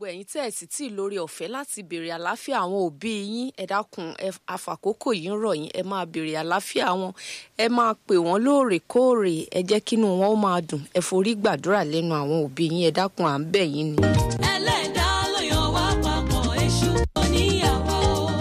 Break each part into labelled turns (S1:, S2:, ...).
S1: ẹ̀yin tẹ́ ẹ̀ sì tí ì lórí ọ̀fẹ́ láti béèrè àlàáfíà àwọn òbí yín ẹ dákun ẹ àfàkókò yìí ń rọ̀ yín ẹ máa béèrè àlàáfíà wọn ẹ máa pè wọ́n lóòrèkóòrè ẹ jẹ́ kínú wọn ó máa dùn ẹ forí gbàdúrà lẹ́nu àwọn òbí yín ẹ dákun à ń bẹ̀ yín ni.
S2: ẹlẹ́dàá ló yan wá papọ̀ èṣù oníyàwó.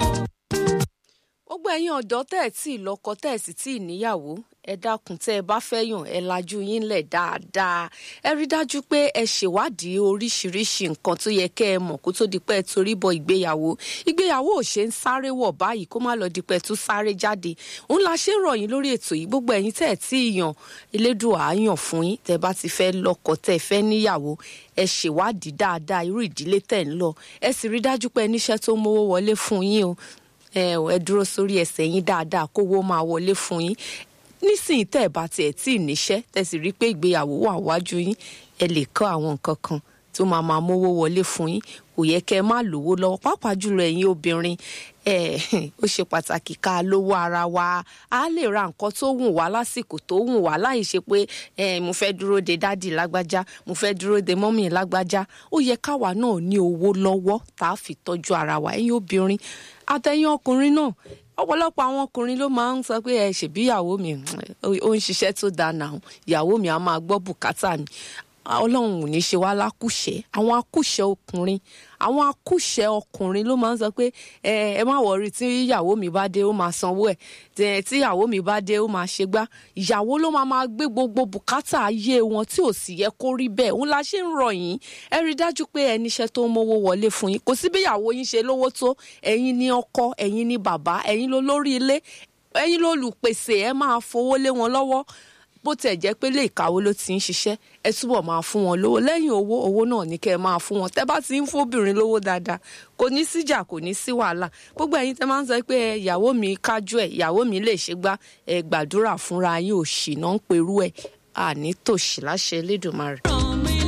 S1: gbogbo ẹ̀yin ọ̀dọ́ tẹ́ ẹ̀ tí ì lọ́kọ tẹ́ ẹ̀ sì tí ì níyàwó ẹ dákun tẹ́ ẹ bá fẹ́ yàn ẹ lajú yín lẹ̀ dáadáa ẹ rí dájú pé ẹ ṣèwádìí oríṣiríṣi nǹkan tó yẹ kẹ́ ẹ mọ̀ kó tó di pé ẹ torí bọ ìgbéyàwó ìgbéyàwó ò ṣe ń sáré wọ̀ báyìí kó má lọ di pé ẹ tún sáré jáde òun la ṣe ń rọ̀ yín lórí ètò yìí gbogbo ẹ̀yin tẹ́ ẹ tí ì yàn elédùn àáyàn fún yín tẹ́ bá ti fẹ́ lọ́kọ tẹ́ ẹ fẹ́ níyàwó ẹ ṣèwádìí dáadáa irú ìdílé tẹ́ ń lọ ẹ sì rí dájú pé ẹ níṣẹ́ tó mówó wọlé fún yín o ẹ ẹ dúró sórí ẹsẹ̀ yín dáadáa kówó máa wọlé fún yín nísìnyí tẹ́ ẹ̀ bá tiẹ̀ tí ì níṣẹ́ tẹ́ sì rí i pé ìgbéyàwó wà wájú yín ẹ lè kọ́ àwọn nǹkan kan tó máa máa mówó wọlé fún yín kò yẹ kẹ́ ẹ má lówó lọ́wọ́ pàápàá jùlọ ẹ̀yin obìnrin ẹ ó ṣe pàtàkì ká lówó ara wa a lè ra nǹkan tó wùn wá lásìkò tó wùn wá láì ṣe pé ẹ mo fẹ́ dúró de dádì lágbájá mo fẹ́ dúró de mọ́mì lágbájá ó yẹ káwa náà ní owó lọ́wọ́ tá a fi tọ́jú ara wa ẹ̀yin obìnrin àtẹ̀yin ọkùnrin náà ọ̀pọ̀lọpọ̀ àwọn ọkùnrin ló máa ń sọ pé ẹ ṣèbí ìyàwó mi ó ń ṣiṣẹ́ tó dáa náà ìyàwó mi á máa gbọ́ bùkátà mi ọlọ́run ò ní ṣe wá lákùṣẹ́ àwọn akùṣẹ́ ọkùnrin àwọn akùṣẹ́ ọkùnrin ló máa ń sọ pé ẹ ẹ má wọrí tí ìyàwó mi bá dé ó máa sanwó ẹ tí ìyàwó mi bá dé ó máa ṣe gbá ìyàwó ló máa máa gbé gbogbo bùkátà ayé wọn tí ò sì yẹ kó rí bẹ́ẹ̀ òun la ṣe ń rọ̀ yín ẹ rí dájú pé ẹ níṣẹ́ tó ń mówó wọlé fún yín kò sí bí ìyàwó yín ṣe lówó tó ẹ̀yin ní ọkọ ẹ̀yin ní bàbá ẹ̀yin ló lórí ilé ẹ̀yin ló lùpèsè ẹ máa fowó lé wọn lọ́wọ́ bó tẹ̀ jẹ́ pé lè kàwé ló ti ń ṣiṣẹ́ ẹ túbọ̀ máa fún wọn lówó lẹ́yìn owó owó náà ní kẹ́ ẹ máa fún wọn tẹ́ bá ti ń fóbìnrin lówó dáadáa kò ní síjà kò ní sí wàhálà gbogbo ẹ̀yin tẹ́ máa ń sọ pé ìyàwó mi kájú ẹ̀ ìyàwó mi lè ṣe gbá ẹ gbàdúrà fúnra yín òṣì náà ń perú ẹ̀ àní tòṣì láṣẹ Elédùmarè.